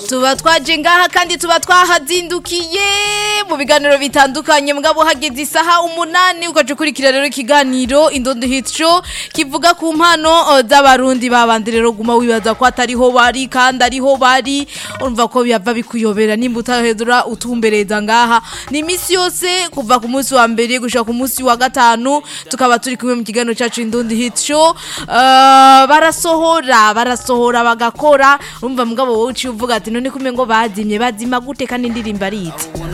tuba twaje ngaha kandi tuba twahazindukiye mu biganiro bitandukanye mugabo hageze isaha umunani ukaca ukurikira rero ikiganiro indondo hit show kivuga ku mpano uh, z'abarundi babandi rero guma wibaza ko atariho bari kandi ariho bari urumva ko byava bikuyobera nimba utahedura utumbereza ngaha ni imisi yose kuva ku munsi wa mbere gushika ku munsi wa gatanu tukaba turi kumwe mu kiganiro cyacu indondo hit show uh, barasohora barasohora bagakora urumva mugabo wowe uciye uvuga ati none kumwe ngo bazimye bazima gute kandi indirimbo ari iti